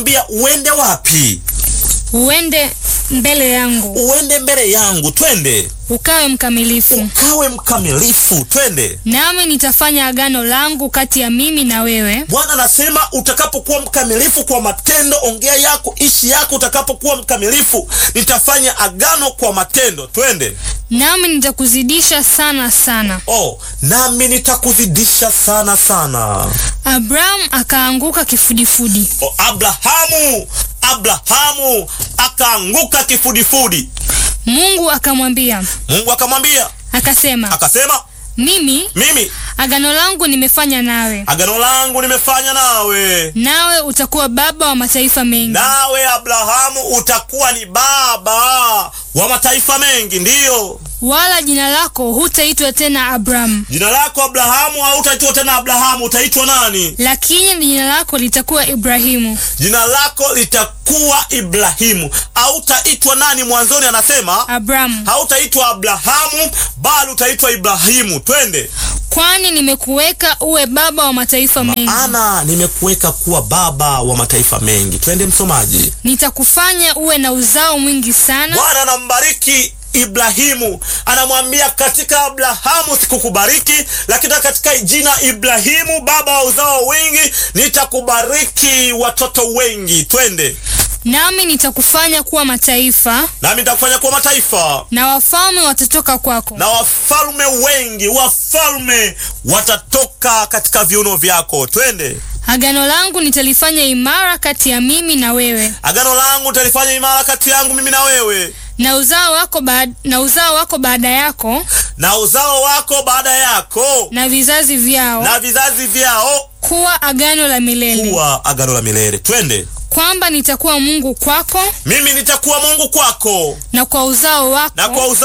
Mbia uende wapi? uende mbele yangu, Uende mbele yangu, twende. ukawe mkamilifu, Kawe mkamilifu, twende. nami nitafanya agano langu kati ya mimi na wewe, Bwana anasema utakapokuwa mkamilifu kwa matendo, ongea yako, ishi yako, utakapokuwa mkamilifu, nitafanya agano kwa matendo, twende. nami nitakuzidisha sana sana. Oh, nami nitakuzidisha sana sana. Abrahamu akaanguka kifudifudi. Oh, Abrahamu, Abrahamu akaanguka kifudifudi. Mungu akamwambia Mungu akamwambia, akasema, akasema, mimi mimi agano langu nimefanya nawe, agano langu nimefanya nawe, nawe utakuwa baba wa mataifa mengi, nawe Abrahamu utakuwa ni baba wa mataifa mengi. Ndiyo, wala jina lako hutaitwa tena Abrahamu, jina lako Abrahamu hautaitwa tena Abrahamu, utaitwa nani? lakini jina lako litakuwa Ibrahimu. Jina lako litakuwa Ibrahimu. Hautaitwa nani? Mwanzoni anasema Abrahamu, hautaitwa Abrahamu, bali utaitwa Ibrahimu. Twende. kwani nimekuweka uwe baba wa mataifa mengi, Ana nimekuweka kuwa baba wa mataifa mengi. Twende msomaji. nitakufanya uwe na uzao mwingi sana, Bwana anambariki Ibrahimu, anamwambia katika Abrahamu sikukubariki, lakini katika jina Ibrahimu, baba wa uzao wengi, nitakubariki watoto wengi. Twende nami nitakufanya kuwa mataifa, nami nitakufanya kuwa mataifa, na wafalme watatoka kwako, na wafalme wengi, wafalme watatoka katika viuno vyako. Twende. agano langu nitalifanya imara kati ya mimi na wewe Agano langu utalifanya imara kati yangu mimi na wewe na uzao wako baad, na uzao wako baada yako na uzao wako baada yako na vizazi vyao na vizazi vyao kuwa agano la milele, kuwa agano la milele. Twende. kwamba nitakuwa Mungu kwako Mimi nitakuwa Mungu kwako na kwa uzao wako na kwa uzao